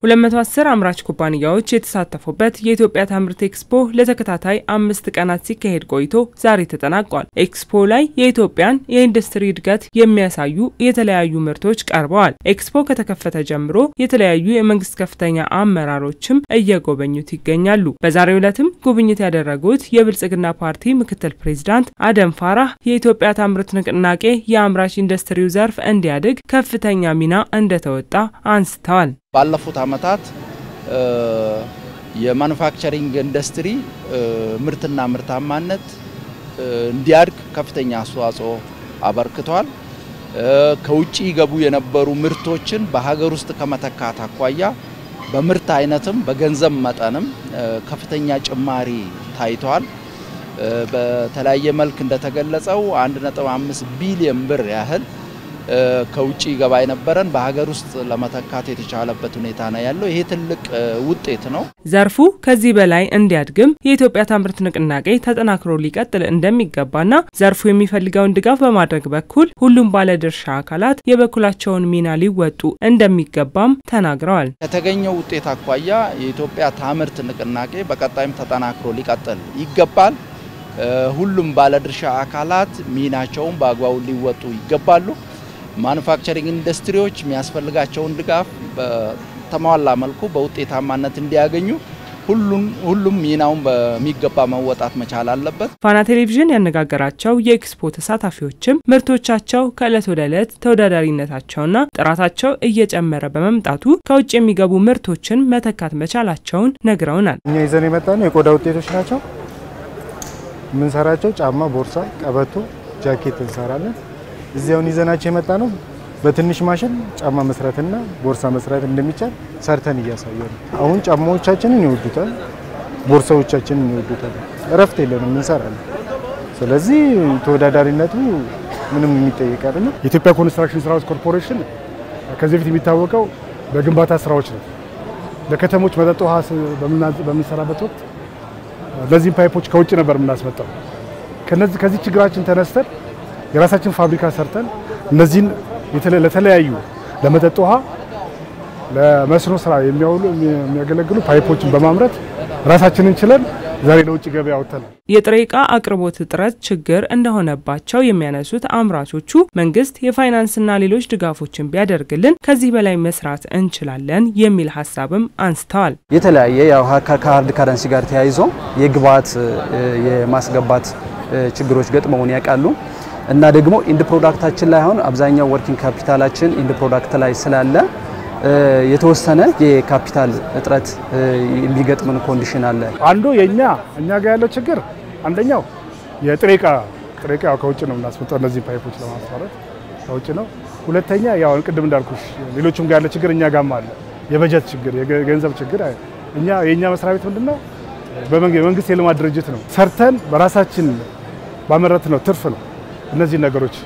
210 አምራች ኩባንያዎች የተሳተፉበት የኢትዮጵያ ታምርት ኤክስፖ ለተከታታይ አምስት ቀናት ሲካሄድ ቆይቶ ዛሬ ተጠናቋል። ኤክስፖ ላይ የኢትዮጵያን የኢንዱስትሪ እድገት የሚያሳዩ የተለያዩ ምርቶች ቀርበዋል። ኤክስፖ ከተከፈተ ጀምሮ የተለያዩ የመንግስት ከፍተኛ አመራሮችም እየጎበኙት ይገኛሉ። በዛሬው ዕለትም ጉብኝት ያደረጉት የብልጽግና ፓርቲ ምክትል ፕሬዚዳንት አደም ፋራህ የኢትዮጵያ ታምርት ንቅናቄ የአምራች ኢንዱስትሪው ዘርፍ እንዲያድግ ከፍተኛ ሚና እንደተወጣ አንስተዋል። ባለፉት ዓመታት የማኑፋክቸሪንግ ኢንዱስትሪ ምርትና ምርታማነት እንዲያድግ ከፍተኛ አስተዋጽኦ አበርክቷል። ከውጭ ገቡ የነበሩ ምርቶችን በሀገር ውስጥ ከመተካት አኳያ በምርት አይነትም በገንዘብ መጠንም ከፍተኛ ጭማሪ ታይቷል። በተለያየ መልክ እንደተገለጸው 1.5 ቢሊዮን ብር ያህል ከውጭ ገባ የነበረን በሀገር ውስጥ ለመተካት የተቻለበት ሁኔታ ነው ያለው። ይሄ ትልቅ ውጤት ነው። ዘርፉ ከዚህ በላይ እንዲያድግም የኢትዮጵያ ታምርት ንቅናቄ ተጠናክሮ ሊቀጥል እንደሚገባና ዘርፉ የሚፈልገውን ድጋፍ በማድረግ በኩል ሁሉም ባለድርሻ አካላት የበኩላቸውን ሚና ሊወጡ እንደሚገባም ተናግረዋል። ከተገኘው ውጤት አኳያ የኢትዮጵያ ታምርት ንቅናቄ በቀጣይም ተጠናክሮ ሊቀጥል ይገባል። ሁሉም ባለድርሻ አካላት ሚናቸውን በአግባቡ ሊወጡ ይገባሉ። ማኑፋክቸሪንግ ኢንዱስትሪዎች የሚያስፈልጋቸውን ድጋፍ በተሟላ መልኩ በውጤታማነት እንዲያገኙ ሁሉም ሚናውን በሚገባ መወጣት መቻል አለበት። ፋና ቴሌቪዥን ያነጋገራቸው የኤክስፖ ተሳታፊዎችም ምርቶቻቸው ከእለት ወደ ዕለት ተወዳዳሪነታቸውና ጥራታቸው እየጨመረ በመምጣቱ ከውጭ የሚገቡ ምርቶችን መተካት መቻላቸውን ነግረውናል። እኛ ይዘን የመጣ ነው የቆዳ ውጤቶች ናቸው የምንሰራቸው ጫማ፣ ቦርሳ፣ ቀበቶ፣ ጃኬት እንሰራለን። እዚያውን ይዘናቸው የመጣ ነው በትንሽ ማሽን ጫማ መስራትና ቦርሳ መስራት እንደሚቻል ሰርተን እያሳየ ነው። አሁን ጫማዎቻችንን ይወዱታል፣ ቦርሳዎቻችንን ይወዱታል። እረፍት የለንም እንሰራለን። ስለዚህ ተወዳዳሪነቱ ምንም የሚጠይቅ አይደለም። የኢትዮጵያ ኮንስትራክሽን ስራዎች ኮርፖሬሽን ከዚህ በፊት የሚታወቀው በግንባታ ስራዎች ነው። ለከተሞች መጠጥ ውሃ በምንሰራበት ወቅት እነዚህን ፓይፖች ከውጭ ነበር የምናስመጣው። ከዚህ ችግራችን ተነስተን የራሳችን ፋብሪካ ሰርተን እነዚህን ለተለያዩ ለመጠጥ ውሃ፣ ለመስኖ ስራ የሚያውሉ የሚያገለግሉ ፓይፖችን በማምረት ራሳችንን ችለን ዛሬ ለውጭ ገበያ አውጥተናል። የጥሬ ዕቃ አቅርቦት እጥረት ችግር እንደሆነባቸው የሚያነሱት አምራቾቹ መንግስት የፋይናንስና ሌሎች ድጋፎችን ቢያደርግልን ከዚህ በላይ መስራት እንችላለን የሚል ሀሳብም አንስተዋል። የተለያየ ያው ከሀርድ ካረንሲ ጋር ተያይዞ የግብዓት የማስገባት ችግሮች ገጥመውን ያውቃሉ እና ደግሞ ኢንድ ፕሮዳክታችን ላይ አሁን አብዛኛው ወርኪንግ ካፒታላችን ኢንድ ፕሮዳክት ላይ ስላለ የተወሰነ የካፒታል እጥረት የሚገጥምን ኮንዲሽን አለ። አንዱ የኛ እኛ ጋር ያለው ችግር አንደኛው የጥሬ ዕቃ ጥሬ ዕቃ ከውጭ ነው የምናስመጣው እነዚህ ፓይፖች ለማስመረት ከውጭ ነው። ሁለተኛ ያው ቅድም እንዳልኩሽ ሌሎችም ጋር ያለ ችግር እኛ ጋርም አለ። የበጀት ችግር፣ የገንዘብ ችግር እኛ የእኛ መስሪያ ቤት ምንድነው የመንግስት የልማት ድርጅት ነው። ሰርተን በራሳችን ባመረት ነው ትርፍ ነው እነዚህ ነገሮች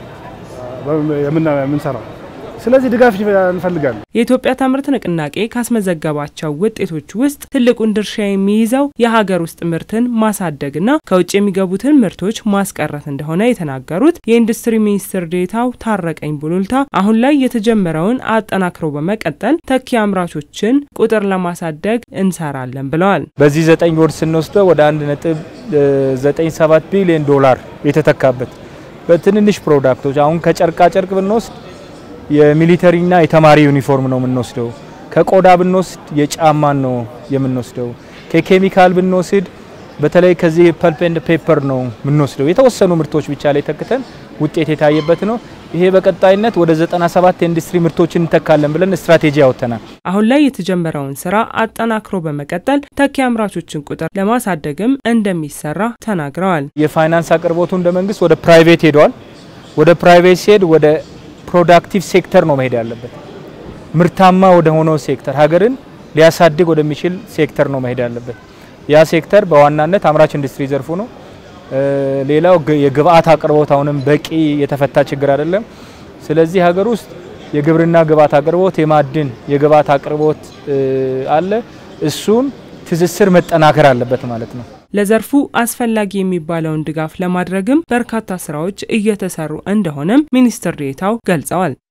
የምንሰራው ስለዚህ ድጋፍ እንፈልጋለን። የኢትዮጵያ ታምርት ንቅናቄ ካስመዘገባቸው ውጤቶች ውስጥ ትልቁን ድርሻ የሚይዘው የሀገር ውስጥ ምርትን ማሳደግና ከውጭ የሚገቡትን ምርቶች ማስቀረት እንደሆነ የተናገሩት የኢንዱስትሪ ሚኒስትር ዴታው ታረቀኝ ቡሉልታ አሁን ላይ የተጀመረውን አጠናክሮ በመቀጠል ተኪ አምራቾችን ቁጥር ለማሳደግ እንሰራለን ብለዋል። በዚህ ዘጠኝ ወር ስንወስደው ወደ አንድ ነጥብ ዘጠኝ ሰባት ቢሊዮን ዶላር የተተካበት በትንንሽ ፕሮዳክቶች አሁን ከጨርቃ ጨርቅ ብንወስድ የሚሊተሪና የተማሪ ዩኒፎርም ነው የምንወስደው። ከቆዳ ብንወስድ የጫማን ነው የምንወስደው። ከኬሚካል ብንወስድ በተለይ ከዚህ ፐልፕ ኤንድ ፔፐር ነው የምንወስደው። የተወሰኑ ምርቶች ብቻ ላይ ተክተን ውጤት የታየበት ነው። ይሄ በቀጣይነት ወደ 97 ኢንዱስትሪ ምርቶችን እንተካለን ብለን ስትራቴጂ ያወጥተናል። አሁን ላይ የተጀመረውን ስራ አጠናክሮ በመቀጠል ተኪ አምራቾችን ቁጥር ለማሳደግም እንደሚሰራ ተናግረዋል። የፋይናንስ አቅርቦቱ እንደ መንግስት ወደ ፕራይቬት ሄዷል። ወደ ፕራይቬት ሲሄድ ወደ ፕሮዳክቲቭ ሴክተር ነው መሄድ ያለበት። ምርታማ ወደ ሆነው ሴክተር ሀገርን ሊያሳድግ ወደሚችል ሴክተር ነው መሄድ ያለበት። ያ ሴክተር በዋናነት አምራች ኢንዱስትሪ ዘርፉ ነው። ሌላው የግብአት አቅርቦት አሁንም በቂ የተፈታ ችግር አይደለም። ስለዚህ ሀገር ውስጥ የግብርና ግብአት አቅርቦት፣ የማዕድን የግብአት አቅርቦት አለ። እሱን ትስስር መጠናከር አለበት ማለት ነው። ለዘርፉ አስፈላጊ የሚባለውን ድጋፍ ለማድረግም በርካታ ስራዎች እየተሰሩ እንደሆነም ሚኒስትር ዴኤታው ገልጸዋል።